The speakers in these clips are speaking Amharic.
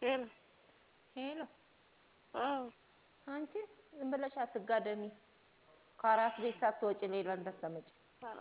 ሄሎ ሄሎ አዎ አንቺ ዝም ብለሽ አትጋደሚ። ከአራስ ቤት ሳትወጪ ሌላ እንዳታመጪ።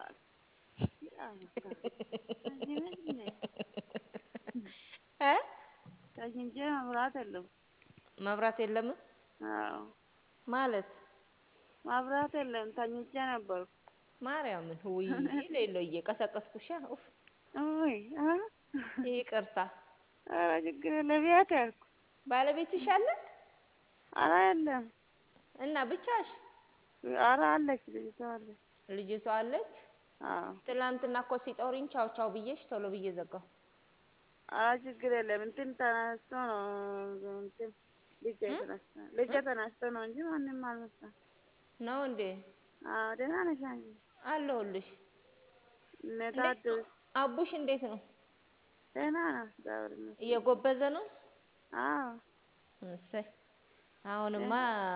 እ ተኝቼ መብራት የለም። መብራት የለም አዎ ማለት መብራት የለም። ተኝቼ ነበርኩ። ማርያምን ውይ ሌሎዬ ቀሰቀስኩሻ። ኡፍ ውይ አ ይቅርታ። ኧረ ችግር የለም። የት ያልኩ ባለቤትሽ አለ ኧረ የለም። እና ብቻሽ? ኧረ አለች ልጅቷ አለች። ልጅቷ አለች። አዎ ትላንትና እኮ ሲጠሩኝ ቻው ቻው ብዬሽ ቶሎ ብዬ ዘጋሁ። ኧረ ችግር የለም። እንትን ተነስቶ ነው እንትን ልጄ ተነስቶ ልጄ ተነስቶ ነው እንጂ ማንም አልመጣም። ነው እንዴ? አዎ ደህና ነሽ አንቺ? አለሁልሽ። እነ እንዴት ታድስ ነው? አቡሽ እንዴት ነው? ደህና ነው እግዚአብሔር ይመስገን። እየጎበዘ ነው? አዎ እሰይ አሁንማ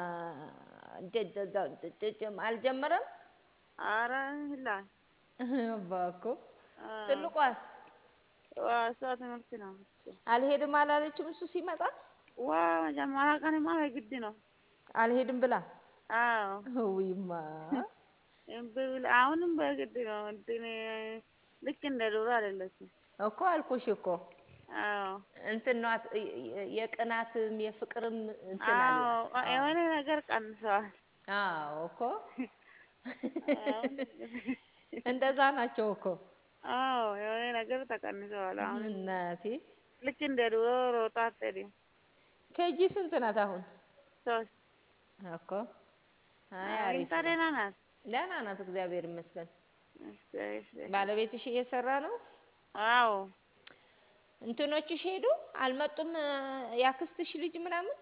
ጀጀጀጀጀም አልጀመረም። ኧረ ይላል እባክዎ አዎ ትልቋስ ዋ እሷ ትምህርት ነው እኮ አልሄድም አላለችም? እሱ ሲመጣ ዋ መጀመሪያ ቀንማ በግድ ነው። አልሄድም ብላ አዎ ውይማ እምቢ ብላ አሁንም በግድ ነው። እንትን ልክ እንደ ድሮ አይደለችም። እኮ አልኩሽ እኮ አዎ እንትን ናት የቅናትም የፍቅርም እንትን አዎ አላት። የሆነ ነገር ቀንሰዋል። አዎ እኮ አሁን እንደዛ ናቸው እኮ አዎ የሆነ ነገር ተቀንሰዋል። አሁን እናቴ። ልክ እንደ ድሮ ሮጣ አትሄድም። ኬጂ ስንት ናት አሁን? ሶስት እኮ አይ አሪፍ አግኝታ ነው። ደህና ናት። ደህና ናት፣ እግዚአብሔር ይመስገን። እሰይ እሰይ። ባለቤትሽ እየሰራ ነው? አዎ እንትኖችሽ ሄዱ አልመጡም? ያክስትሽ ልጅ ምናምን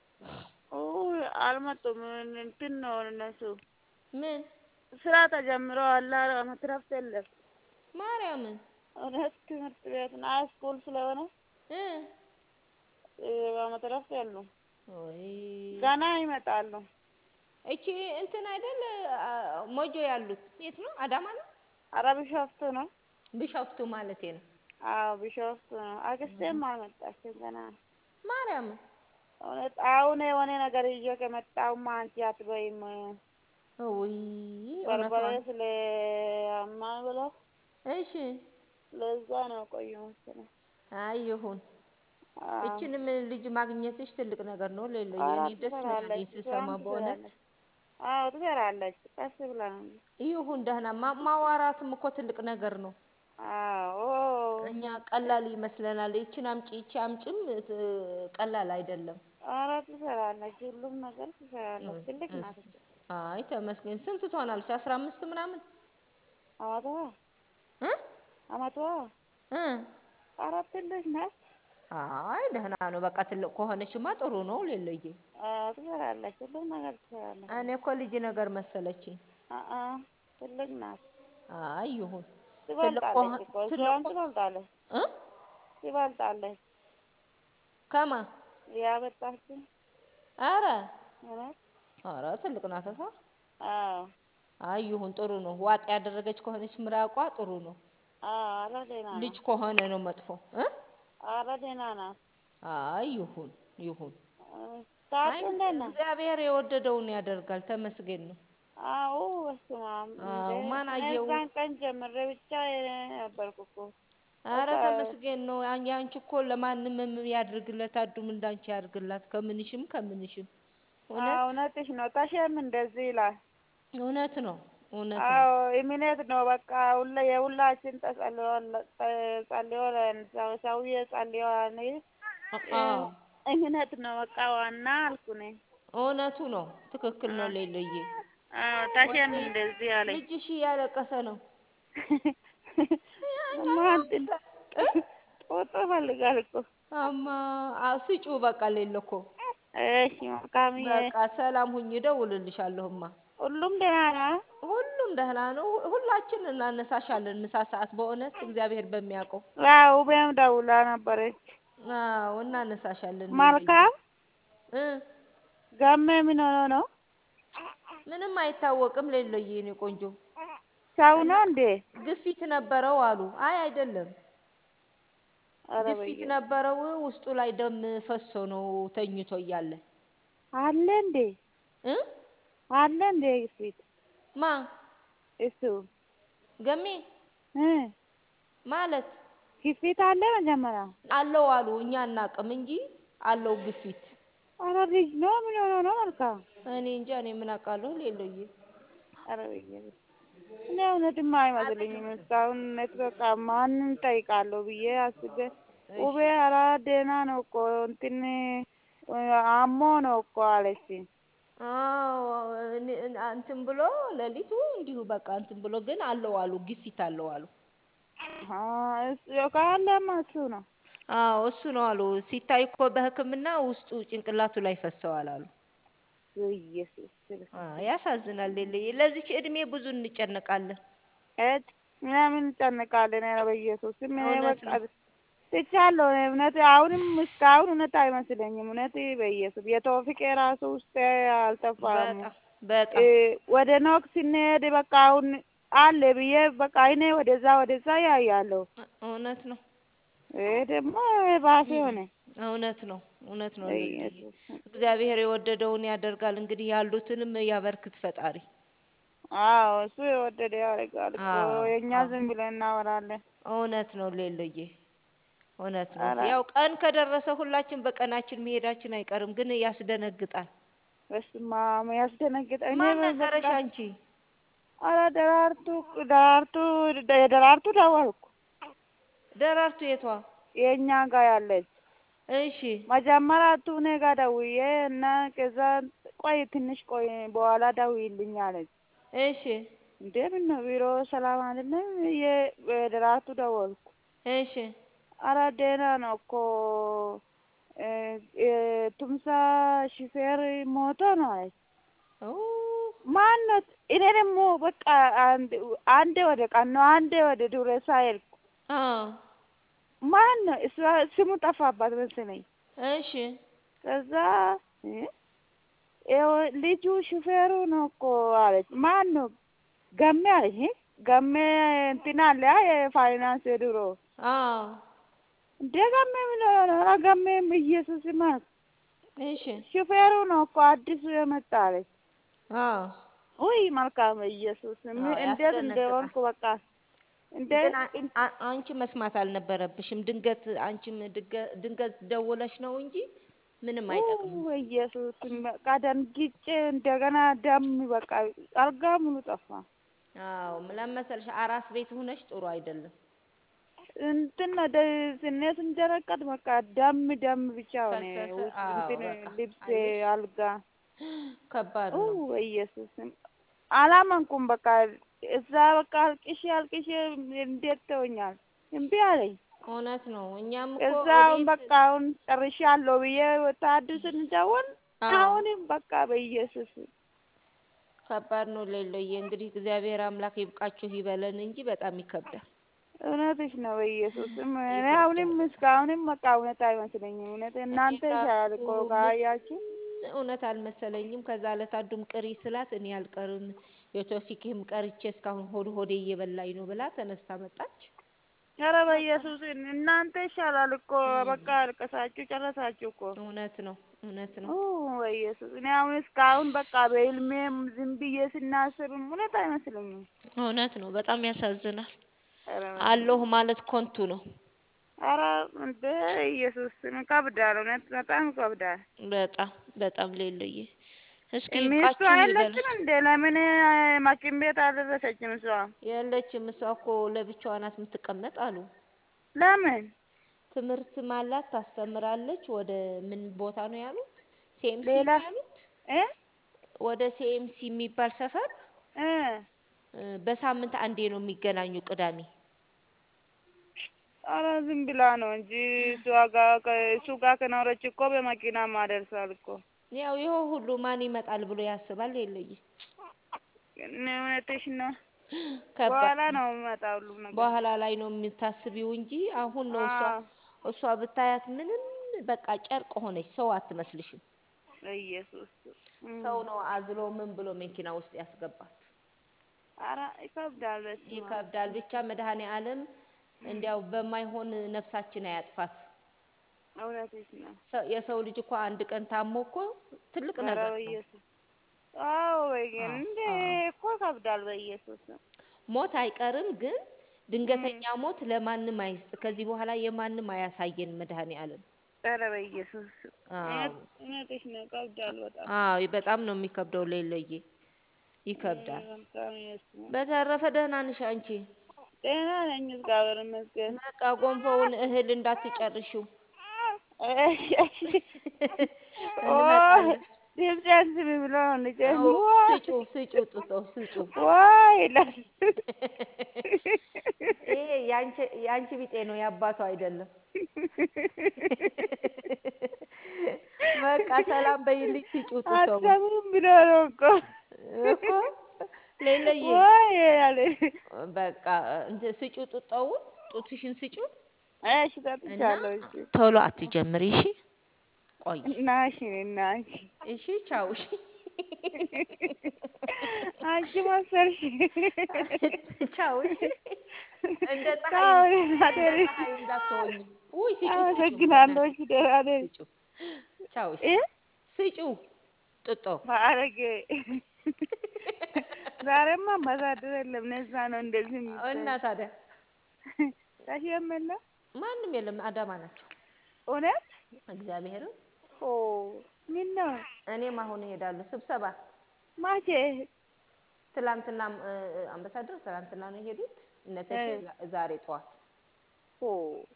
ኡይ አልመጡም። እንትን ነው እነሱ ምን ስራ ተጀምረዋል። ዓመት እረፍት የለም። ማርያምን እውነት ትምህርት ቤት ነው ሃይስኩል ስለሆነ እ ዓመት እረፍት የሉም። ወይ ገና ይመጣሉ። እቺ እንትን አይደል አ- ሞጆ ያሉት የት ነው? አዳማ ነው? ኧረ ቢሾፍቱ ነው። ቢሾፍቱ ማለቴ ነው። አዎ ቢሾፍቱ ነው። አክስቴም አልመጣችም ገና ነው። ማርያምን እውነት አሁን የሆነ ነገር ይዤ ከመጣሁማ አንቺ አትበይም። ውይ በርበሬ እውነቷን ስለ አማን ብሎ እሺ ለዛ ነው ቆየሁ መሰለኝ። አይ ይሁን። አዎ እችንም ልጅ ማግኘትሽ ትልቅ ነገር ነው። ሌሎዬ ኧረ እኔ ደስ ነው ያለኝ ትሰራለች፣ ስሰማ ስራም በእውነት ትሰራለች። አዎ ትሰራለች። ቀስ ብላ ነው እንጂ። ይሁን ደህና ማ- ማዋራትም እኮ ትልቅ ነገር ነው። አዎ እኛ ቀላል ይመስለናል። ይችን አምጪ ይቺ አምጪም ት- ቀላል አይደለም። ኧረ ትሰራለች፣ ሁሉም ነገር ትሰራለች። ትልቅ ናት እስ- እኮ። አይ ተመስገን። ስንት ትሆናለች? አስራ አምስት ምናምን አመቷ እ አመቷ እ ኧረ ትልቅ ናት። አይ ደህና ነው። በቃ ትልቅ ከሆነችማ ጥሩ ነው። ሌሎዬ አዎ ትሰራለች፣ ሁሉም ነገር ትሰራለች። እኔ እኮ ልጅ ነገር መሰለችኝ። አአ ትልቅ ናት። አይ ይሁን። ትልቅ ትበልጣለች ከሆ- እኮ ትልቅ እሷም ኮ- ትበልጣለች እ ትበልጣለች። ከማ ያበጣችን አረ እውነት አረ ትልቅ ናት እሷ። አዎ አይ ይሁን ጥሩ ነው። ዋጥ ያደረገች ከሆነች ምራቋ ጥሩ ነው። አዎ ኧረ ደህና ናት። ልጅ ከሆነ ነው መጥፎ እ ኧረ ደህና ናት። አይ ይሁን ይሁን። ታጡ አይ እንዴት ነው? እግዚአብሔር የወደደውን ያደርጋል። ተመስገን ነው። አዎ በስመ አብ አዎ እንዴ! ማን እኔ አየው? እዛን ቀን ጀምሬ ብቻ ነበርኩ እኮ አረ በቃ ተመስገን ነው። አን- ያንቺ እኮ ለማንም ያድርግለት፣ አዱም እንዳንቺ ያድርግላት። ከምንሽም ከምንሽም አዎ እውነት እውነትሽ ነው። ታሸም እንደዚህ ይላል። እውነት ነው እውነት ነው። አዎ እምነት ነው። በቃ ሁላ የሁላችን ተጸልዮል ጸልዮለን ሰው ሰውዬ ጸልዮል። አ- አዎ እምነት ነው በቃ ዋና አልኩ እኔ። እውነቱ ነው። ትክክል ነው ሌሎዬ። አዎ ታሸም ወይኔ እንደዚህ አለኝ። ልጅሽ እያለቀሰ ነው። እማ እንትን ጦጦ ይፈልጋል እኮ። አማ አ- ስጪው በቃ ሌለ እኮ እሺ መልካምዬ፣ በቃ ሰላም ሁኝ። እደውልልሻለሁማ። ሁሉም ደህና ነው? ሁሉም ደህና ነው። ሁ- ሁላችን እናነሳሻለን ምሳ ሰዓት በእውነት እግዚአብሔር በሚያውቀው አዎ ውቤም ደውላ ነበረች። አዎ እናነሳሻለን። ሌሎዬ መልካም እ ጋሜ ምን ሆኖ ነው? ምንም አይታወቅም። ሌሎዬ የኔ ቆንጆ ሰው እና ነው እንዴ? ግፊት ነበረው አሉ። አይ አይደለም ኧረ ግፊት በየ ነበረው ውስጡ ላይ ደም ፈሶ ነው ተኝቶ እያለ አለ እንዴ እ አለ እንዴ ግፊት ማ እሱ ገሜ እ ማለት ግፊት አለ መጀመሪያ አለው አሉ እኛ አናቅም እንጂ አለው ግፊት ኧረ ልጅ ነው ምን ሆኖ ነው መልካም እኔ እንጃ እኔ ምን አውቃለሁ ሌሎዬ ኧረ በየ እኔ እውነትም አይመስለኝም እስካሁን እውነት በቃ ማንን እጠይቃለሁ ብዬ አስቤ ውቤ ኧረ ደህና ነው እኮ እንትን አሞ ነው እኮ አለችኝ አዎ እኔ- እንትን ብሎ ሌሊቱ እንዲሁ በቃ እንትን ብሎ ግን አለው አሉ ግፊት አለው አሉ እሱ ካለማ እሱ ነው አዎ እሱ ነው አሉ ሲታይ እኮ በሕክምና ውስጡ ጭንቅላቱ ላይ ፈሰዋል አሉ ኢየሱስ አ ያሳዝናል ሌለዬ ለዚች እድሜ ብዙ እንጨነቃለን እት ምናምን እንጨነቃለን ኧረ በኢየሱስ ስም እኔ እውነት በቃ ነው። ትቻለሁ እኔ እውነት አሁንም እስካሁን እውነት አይመስለኝም እውነት በኢየሱስ የተወፊቅ የራሱ ውስጥ አልጠፋም በጣም በጣም እ ወደ ኖክ ስንሄድ በቃ አሁን አለ ብዬ በቃ እኔ ወደዛ ወደዛ ያያለሁ እውነት ነው ይሄ ደግሞ ባሴ ሆነ እውነት ነው እውነት ነው ሌለዬ በኢየሱስ ስም። እግዚአብሔር የወደደውን ያደርጋል እንግዲህ ያሉትንም ያበርክት ፈጣሪ አዎ እሱ የወደደ ያደርጋል እኮ አዎ፣ የእኛ አዎ። ዝም ብለን እናወራለን እውነት ነው ሌለዬ እውነት ነው ኧረ ያው ቀን ከደረሰ ሁላችን በቀናችን መሄዳችን አይቀርም ግን ያስደነግጣል በስመ አብ ያስደነግጣል እኔ ማን በቃ ነገረሽ አንቺ ኧረ ደራርቱ ደራርቱ ደራርቱ ደወልኩ ደራርቱ የቷ የእኛ ጋር ያለች እሺ መጀመሪያ እቱ እኔ ጋር ደውዬ እና ከዛ ቆይ ትንሽ ቆይ በኋላ ደውዪልኝ አለች እሺ እንዴ ምነው ቢሮ ሰላም አይደለም የደራርቱ ደወልኩ እሺ ኧረ ደህና ነው እኮ እ እ ቱምሳ ሹፌር ሞቶ ነው አለች ኦ ማነት እኔ ደግሞ በቃ አንድ አንዴ ወደ ቀን ነው አንዴ ወደ ዱሬሳ ሄድኩ አ ማን ነው እሷ ስሙ ጠፋባት መሰለኝ እሺ ከዛ እ ይኸው ልጁ ሹፌሩ ነው እኮ አለች ማን ነው ገሜ አለች እ ገሜ እንትን አለ አ የፋይናንስ የድሮ አ እንደ ገሜ ምን ሆኖ ነው ኧረ ገሜም ኢየሱስ ይማር እሺ ሹፌሩ ነው እኮ አዲሱ የመጣ አለች አ ውይ መልካም ኢየሱስ ምን አዎ፣ እንዴት ያስደነግጣል። እንደሆንኩ በቃ እንደ ግን አ- አ- አንቺ መስማት አልነበረብሽም። ድንገት አንቺም ድገ- ድንገት ደውለሽ ነው እንጂ ምንም አይጠቅምም። ኦ ኢየሱስ በቃ ደንግጬ እንደገና ደም በቃ አልጋ ሙሉ ጠፋ። አዎ ለምን መሰልሽ አራስ ቤት ሆነሽ ጥሩ አይደለም። እንትን ነው ደ- ስኔ ስንጀረቀት በቃ ደም ደም ብቻ ሆነ ፈሰሰ። ውስጥ አዎ እንትን በቃ ልብሴ አየሽ፣ አልጋ ከባድ ኦ ነው። ኢየሱስ አላመንኩም። በቃ እዛ በቃ አልቅሼ አልቅሼ እንዴት ተወኛል እምቢ አለኝ። እውነት ነው። እኛም እኮ እዛ አሁን እቤት በቃ አሁን ጨርሻለሁ ብዬ ወታደር ስንደውል አዎ አሁንም በቃ በኢየሱስ ከባድ ነው። ሌሎዬ እንግዲህ እግዚአብሔር አምላክ ይብቃችሁ ይበለን እንጂ በጣም ይከብዳል። እውነትሽ ነው በኢየሱስም እኔ ይከብዳል አሁንም በጣም። እስካሁንም በቃ እውነት አይመስለኝም። እውነት እኔ እናንተ ይሻላል ራሱ እኮ ምን ካያችሁ እውነት አልመሰለኝም። ከዛ ዕለት አንዱም ቅሪ ስላት እኔ አልቀርም የቶፊክም ቀርቼ እስካሁን ሆድ ሆዴ እየበላኝ ነው ብላ ተነስታ መጣች። ኧረ በቃ በኢየሱስ እናንተ ይሻላል እኮ እም፣ በቃ አልቀሳችሁ ጨረሳችሁ እኮ እውነት ነው እውነት ነው። ኦ በኢየሱስ እኔ አሁን እስካሁን በቃ በህልሜም ዝም ብዬ ስናስብም እውነት አይመስለኝም። እውነት ነው። በጣም ያሳዝናል። ኧረ በስመ አለሁ አብ ማለት ኮንቱ ነው። ኧረ እንደ ኢየሱስ ይከብዳል። እውነት በጣም ይከብዳል። በጣም በጣም ሌሎዬ እስኪ ሚስቱ ይብቃችሁ አይለችም ይበላችሁ። እንዴ? ለምን ማኪም ቤት አልደረሰችም እሷ? የለችም እሷ እኮ ለብቻዋ ናት የምትቀመጥ አሉ። ለምን ትምህርትም አላት ታስተምራለች። ወደ ምን ቦታ ነው ያሉት? ሲኤምሲ ሌላ ነው ያሉት። እ ወደ ሲኤምሲ የሚባል ሰፈር እ እ፣ በሳምንት አንዴ ነው የሚገናኙ ቅዳሜ። ኧረ ዝም ብላ ነው እንጂ እሷ ጋር ከእሱ ጋር ከኖረች እኮ በመኪና ማደርሳል እኮ። ያው ይኸው ሁሉ ማን ይመጣል ብሎ ያስባል። የለየ እኔ እውነትሽ ነው። ከባድ በኋላ ነው። ነው የሚመጣ ሁሉም ነገር። በኋላ ላይ ነው የምታስቢው እንጂ አሁን ነው እሷ አዎ እሷ ብታያት ምንም በቃ ጨርቅ ሆነች። ሰው አትመስልሽም። ኢየሱስ እም። ሰው ነው አዝሎ ምን ብሎ መኪና ውስጥ ያስገባት። ኧረ ይከብዳል። በስመ አብ ይከብዳል። ብቻ መድኃኔ ዓለም እንዲያው በማይሆን ነፍሳችን አያጥፋት። እውነትሽ ነው። ሰ- የሰው ልጅ እኮ አንድ ቀን ታሞ እኮ ትልቅ ኧረ ነገር ነው። በኢየሱስ አዎ በየ- አዎ፣ እንዴ አዎ። እኮ ከብዳል። በኢየሱስ ሞት አይቀርም፣ ግን ድንገተኛ ሞት ለማንም አይስጥ። ከዚህ በኋላ የማንም አያሳየን መድኃኔ ዓለም። ኧረ በኢየሱስ አዎ እውነት- እውነትሽ ነው። ከብዳል በጣም አዎ፣ በጣም ነው የሚከብደው። ሌለዬ ይከብዳል። በጣም ኢየሱስ በተረፈ ደህና ነሽ አንቺ? ጤና ነኝ እግዚአብሔር ይመስገን። በቃ ጎንፎውን እህል እንዳትጨርሺው እሺ፣ እሺ። ኦ እንመጣለን። ድምፅህን ስሚ ብሎ ነው ልጄ። አዎ፣ ዋይ ስጩ ስጩ ጡጦ ስጩ። ዋይ ይላል። ይሄ ያንቺ ያንቺ ቢጤ ነው የአባቱ አይደለም። በቃ ሰላም በይልኝ ስጩ ጡጦውን አትሰሙም ብሎ ነው እኮ እኮ ሌለዬ ዋይ ያለ በቃ እንትን ስጩ ጡጦውን ጡትሽን ስጩ እሺ እና ጠጥቻለሁ። እሺ ቶሎ አትጀምሪ እሺ። ቆይ እና እሺ እና እሺ እሺ ቻው እሺ አንቺ መሰልሽ ቻው እሺ። እንደ ፀሐይ ቻው እንደ አደሪ ፀሐይ እንዳትሆኝ። ውይ ስጩ ስጩ አመሰግናለሁ። በእናትሽ እሺ ደህና ነኝ። ስጩ ቻው እሺ እ ስጩ ጡጦ ማረጌ ዛሬማ አምባሳደር የለም። ነዛ ነው እንደዚህ እና የሚባል ታዲያ ታሽ የመለ ማንም የለም። አዳማ ናቸው። እውነት እግዚአብሔርን ኦ ምን ነው እኔም አሁን እሄዳለሁ ስብሰባ። ማቼ ትላንትና እ፣ አምባሳደር ትላንትና ነው የሄዱት። እነ ተሼ እ ዛ- ዛሬ ጠዋት ኦ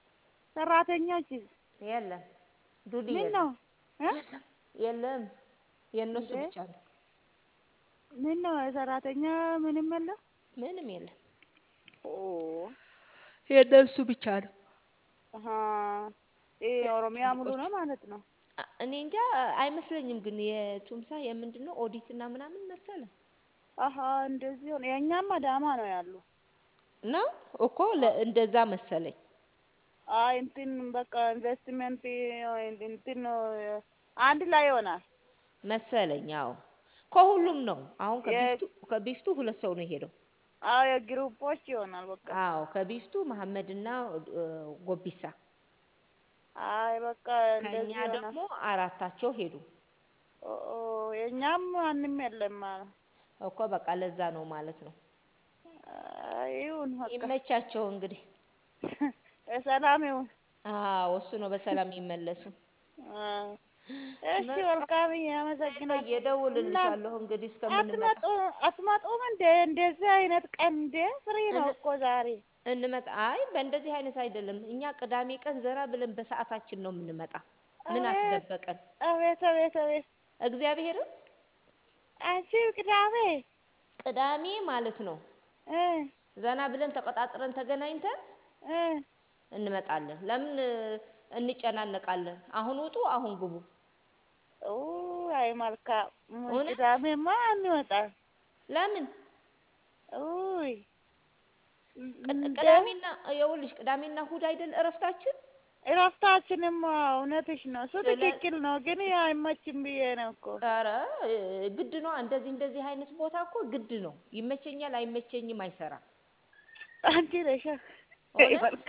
ሰራተኞች የለም። ዱዲ ምን የለም ነው እ የለም የለም። የእነሱ እንዴ ብቻ ነው። ምን ነው ሰራተኛ ምንም የለ ምንም የለም። ኦ የእነሱ ብቻ ነው። አሀ ይሄ ኦሮሚያ ሙሉ ነው ማለት ነው። አ- እኔ እንጃ አይመስለኝም፣ ግን የቱምሳ የምንድን ነው ኦዲት እና ምናምን መሰለ አሀ እንደዚህ ሆነ። የእኛም አዳማ ነው ያሉ። ነው እኮ ለ- እንደዛ መሰለኝ። አይ እንትን በቃ ኢንቨስትመንት እንትን ነው አንድ ላይ ይሆናል። መሰለኝ አዎ፣ ከሁሉም ነው። አሁን የ ከቢፍቱ ከቢፍቱ ሁለት ሰው ነው የሄደው። አዎ የግሩፖች ይሆናል በቃ። አዎ ከቢፍቱ መሐመድና እ፣ ጎቢሳ፣ አይ በቃ ከኛ እንደዚህ ይሆናል። ደግሞ አራታቸው ሄዱ ኦ ኦ፣ የእኛም ማንም የለም ማለት እኮ። በቃ ለዛ ነው ማለት ነው። አይ ይሁን በቃ ይመቻቸው እንግዲህ። ሰላም ይሁን። አዎ እሱ ነው በሰላም ይመለሱ። አዎ። እሺ በቃ መልካምዬ፣ አመሰግናለሁ። እና እደውልልሻለሁ እንግዲህ እስከምንመጣ አትመጡ አትመጡም እንደ እንደዚህ አይነት ቀን እንደ ፍሪ ነው እን- እኮ ዛሬ። እንመጣ። አይ በእንደዚህ አይነት አይደለም። እኛ ቅዳሜ ቀን ዘና ብለን በሰዓታችን ነው የምንመጣ። ምን አቤት አስደበቀን? አቤት አቤት አቤት እግዚአብሔርን አንቺ ቅዳሜ ቅዳሜ ማለት ነው እ ዘና ብለን ተቀጣጥረን ተገናኝተን እ እንመጣለን። ለምን እ፣ እንጨናነቃለን? አሁን ውጡ፣ አሁን ግቡ። ኦ አይ መልካም እውነት ቅዳሜማ አንወጣ ለምን ኡይ ቅድ- እንደ ቅዳሜና ይኸውልሽ ቅዳሜና እሁድ አይደል እረፍታችን? እረፍታችንማ እውነትሽ ነው። እሱ ስለ ትክክል ነው፣ ግን አይመችም ብዬ ነው እኮ። ኧረ እ፣ ግድ ነው። እንደዚህ እንደዚህ አይነት ቦታ እኮ ግድ ነው። ይመቸኛል አይመቸኝም አይሰራም። አንቺ ነሽ እውነት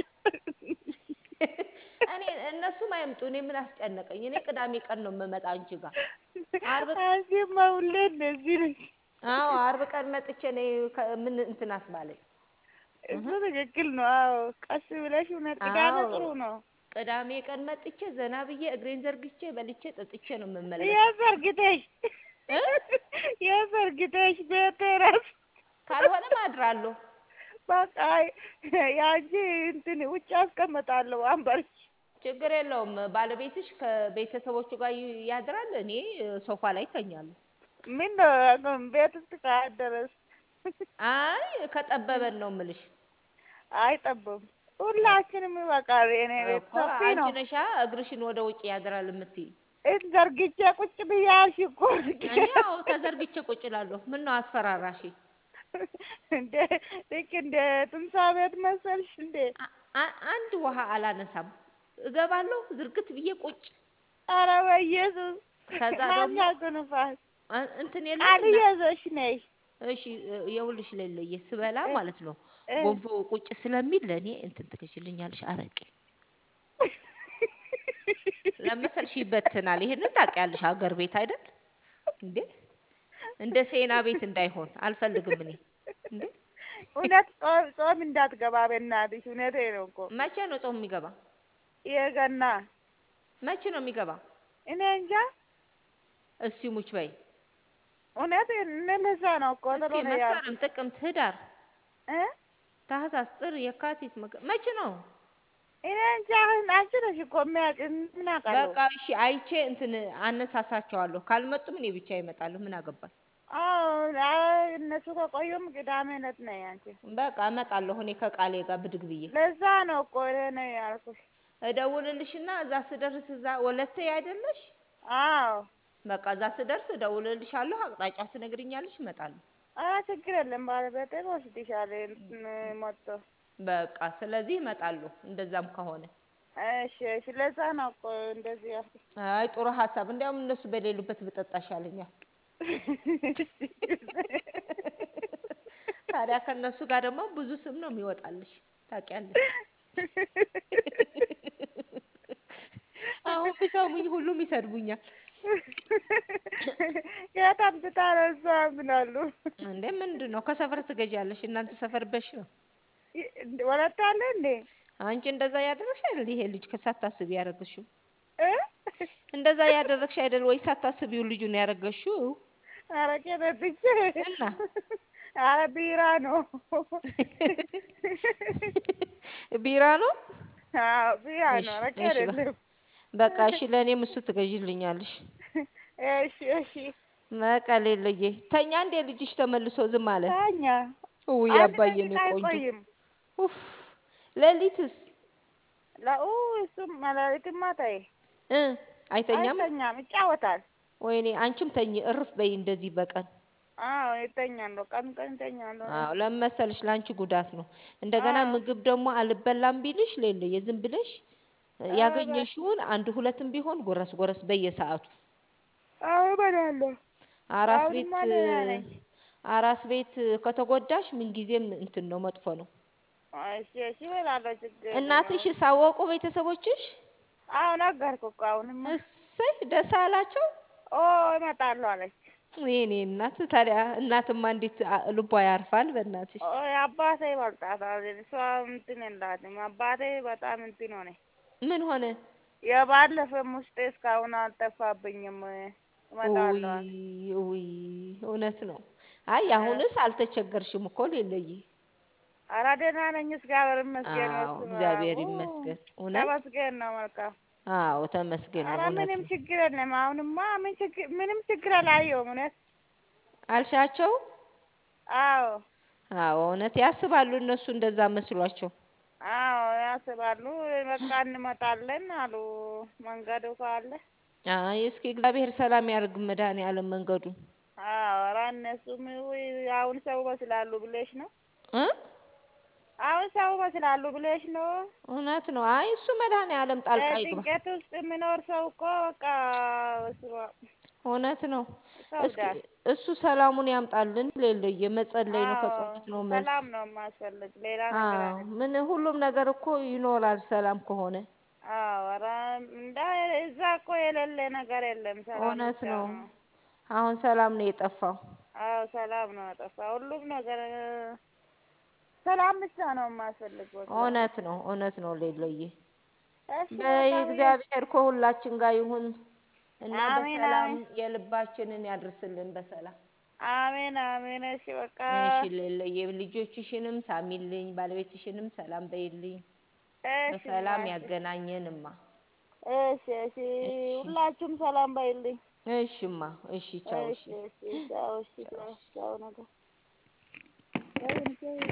እኔ እነሱም አይምጡ። እኔ ምን አስጨነቀኝ? እኔ ቅዳሜ ቀን ነው የምመጣ አንቺ ጋር። አርብ አንቺማ ሁሌ እንደዚህ ነሽ። አዎ አርብ ቀን መጥቼ እኔ ከ- ምን እንትን አስባለኝ። እሱ እህ ትክክል ነው። አዎ ቀስ ብለሽ እውነት ቅዳሜ አዎ ጥሩ ነው። ቅዳሜ ቀን መጥቼ ዘና ብዬ እግሬን ዘርግቼ በልቼ ጠጥቼ ነው የምመለሰው የዘርግተሽ እ የዘርግተሽ ቤት እረፍ። ካልሆነም አድራለሁ። በቃ የአንቺ እንትን ውጭ አስቀምጣለሁ ወንበርሽ። ችግር የለውም። ባለቤትሽ ከቤተሰቦቹ ጋር ይ- ያድራል። እኔ እ፣ ሶፋ ላይ ተኛለሁ። ምን ነው ቤት ውስጥ ካደረስ አይ ከጠበበን ነው ምልሽ አይጠብም። ሁላችንም ይበቃል። የኔ ቤት እኮ ሰፊ አንቺ ነው። ነሻ እግርሽን ወደ ውጭ ያድራል የምትይ። እን ዘርግቼ ቁጭ ብያልሽ እኮ እኔ ያው ተዘርግቼ ቁጭ እላለሁ። ምን ነው አስፈራራሽ? እንደ ልክ እንደ ትምሳ ቤት መሰልሽ እንዴ? አ- አ- አንድ ውሃ አላነሳም። እገባለሁ ዝርግት ብዬ ቁጭ። ኧረ በኢየሱስ ከዛ ማን ደግሞ ያጎንፋል? አ- እንትን የለም ቃል እና እየያዘሽ ነይ እሺ እ፣ የውልሽ ሌለየ ስበላ እ ማለት ነው እ ጎንፎ ቁጭ ስለሚል ለእኔ እንትን ትገዥልኛለሽ አረቄ ለመሰልሽ ይበትናል። ይሄንን ታውቂያለሽ፣ ሀገር ቤት አይደል እንዴ? እንደ ሴና ቤት እንዳይሆን አልፈልግም እኔ እንዴ። እውነት ጾም ጾም እንዳትገባ በእናትሽ። እውነቴን ነው እኮ መቼ ነው ጾም የሚገባ? የገና መቼ ነው የሚገባ? እኔ እንጃ እስቲ ሙች በይ እውነት እንደዛ ነው እኮ እስኪ ቶሎ ነው ያልኩት መስከረም፣ ጥቅምት፣ ህዳር፣ እ ታህሳስ፣ ጥር፣ የካቲት መገ- መቼ ነው? እኔ እንጃ አሁን አንቺ ነሽ እኮ የሚያውቅ ምን አውቃለሁ። በቃ እሺ አይቼ እንትን አነሳሳቸዋለሁ። ካልመጡም እኔ ብቻ ይመጣሉ። ምን አገባኝ? አዎ አይ እነሱ ከቆዩም ቅዳሜ ዕለት ነው ያንቺ። በቃ እመጣለሁ እኔ ከቃሌ ጋር ብድግ ብዬ ለዛ ነው እኮ እኔ ነው ያልኩሽ። እደውልልሽና እዛ ስደርስ እዛ ወለቴ አይደለሽ? አዎ በቃ እዛ ስደርስ እደውልልሻለሁ። አቅጣጫ ትነግሪኛለሽ፣ እመጣለሁ። ኧረ ችግር የለም ባለቤቴ ወስድሻል እንትን መጥቶ። በቃ ስለዚህ እመጣለሁ። እንደዛም ከሆነ እሺ እሺ ለዛ ነው እኮ እንደዚህ ያልኩሽ። አይ ጥሩ ሀሳብ። እንዲያውም እነሱ በሌሉበት ብጠጣ ይሻለኛል። ታዲያ ከእነሱ ጋር ደግሞ ብዙ ስም ነው የሚወጣልሽ ታውቂያለሽ። አሁን ቢሰሙኝ ሁሉም ይሰድቡኛል። የት አምጥታ ነው እሷ ምናሉ እንዴ ምንድን ነው ከሰፈር ትገዣለሽ? እናንተ ሰፈር በሽ ነው። ወለታ አለ እንዴ አንቺ እንደዛ ያደረግሽ አይደል? ይሄ ልጅ ከሳታስቢ ያደረግሽው እ እንደዛ ያደረግሽ አይደል ወይ? ሳታስቢው ልጁን ያደረገሽው አረቄ ጠጥቼ እና አረ ቢራ ነው ቢራ ነው። አዎ ቢራ እሺ ነው አረቄ እሺ በ- አይደለም በቃ እሺ፣ ለእኔም እሱ ትገዥልኛለሽ። እሺ እሺ በቃ ሌለዬ ተኛ እንዴ ልጅሽ ተመልሶ ዝም አለ። ታኛ ውይ አንድ አባዬ ደቂቃ ነው ቆንጆ። አይቆይም ኡፍ ሌሊትስ ለኡ እሱም መላሊትማ ተይ እ አይተኛም። አይተኛም ይጫወታል ወይኔ አንቺም ተኝ እርፍ በይ እንደዚህ በቀን አዎ ይተኛለሁ ቀን ቀን ይተኛለሁ አዎ ለመሰልሽ ለአንቺ ጉዳት ነው። እንደገና አዎ ምግብ ደግሞ አልበላም ቢልሽ ሌለ የዝም ብለሽ ያገኘሽውን አንድ ሁለትም ቢሆን ጎረስ ጎረስ በየሰዓቱ አዎ እበላለሁ አራስ አሁንማ ቤት ደህና ነኝ አራስ ቤት ከተጎዳሽ ምንጊዜም እንትን ነው መጥፎ ነው። እሺ እሺ እበላለሁ ችግር የለም እናትሽ ሳወቁ ቤተሰቦችሽ አዎ ነገርኩ እኮ አሁንማ እሰይ ደስ አላቸው። ኦ እመጣለሁ አለች የኔ እናት ታዲያ እናትማ እንዴት አ- ልቧ ያርፋል በእናትሽ። ኦ አባቴ ይበልጣታል እሷ እንትን የላትም አባቴ በጣም እንትን ሆነ ምን ሆነ? የባለፈም ውስጤ እስካሁን አልጠፋብኝም እመጣለሁ አለ ውይ ውይ እውነት ነው። አይ አሁንስ አልተቸገርሽም እኮ ሌለይ። ኧረ ደህና ነኝ እግዚአብሔር ይመስገን አዎ በስመ አብ እግዚአብሔር ኡ ይመስገን። እውነት ተመስገን ነው መልካም አዎ ተመስገን ነው። ኧረ እውነት ምንም ነው ችግር የለም አሁንማ ምን ችግር ምንም ችግር አላየሁም እውነት አልሻቸው። አዎ አዎ እውነት ያስባሉ እነሱ እንደዛ መስሏቸው። አዎ ያስባሉ በቃ እንመጣለን አሉ መንገዱ ካለ አይ እስኪ እግዚአብሔር ሰላም ያርግ መድኃኔዓለም መንገዱን አዎ ኧረ እነሱም ውይ አሁን ሰው በስላሉ ብለሽ ነው እ አሁን ሰው በስላሉ ብለሽ ነው እውነት ነው። አይ እሱ መድኃኔዓለም ጣልቃ ይግባ። ጭንቀት ውስጥ የሚኖር ሰው እኮ በቃ በስመ አብ እውነት ነው። እስኪ ይከብዳል። እሱ ሰላሙን ያምጣልን። ሌለየ መጸለይ ነው፣ አዎ ከጸሎት ነው መልስ። ሰላም ነው የማስፈልግ ሌላ ነገር አዎ አይደለም። ምን ሁሉም ነገር እኮ ይኖራል ሰላም ከሆነ። አዎ ኧረ እንዳ እዛ እኮ የሌለ ነገር የለም። ሰላም እውነት ብቻ ነው። ነው። አሁን ሰላም ነው የጠፋው። አዎ ሰላም ነው የጠፋ። ሁሉም ነገር ሰላም ብቻ ነው የማስፈልግ። በቃ እውነት ነው፣ እውነት ነው ሌለየ። እሺ በቃ በይ ብዬ እግዚአብሔር ከሁላችን ጋር ይሁን እና አሜን በሰላም አሜን የልባችንን ያድርስልን በሰላም። አሜን አሜን። እሺ በቃ እሺ ሌለየ ልጆችሽንም ሳሚልኝ፣ ባለቤትሽንም ሰላም በይልኝ። እሺ በሰላም እናቴ ያገናኘንማ። እሺ እሺ እሺ ሁላችሁም ሰላም በይልኝ። እሽማ፣ እሺ ቻው፣ እሺ እሺ እሺ ቻው እሺ ቻው። ቻው ቻው ነገር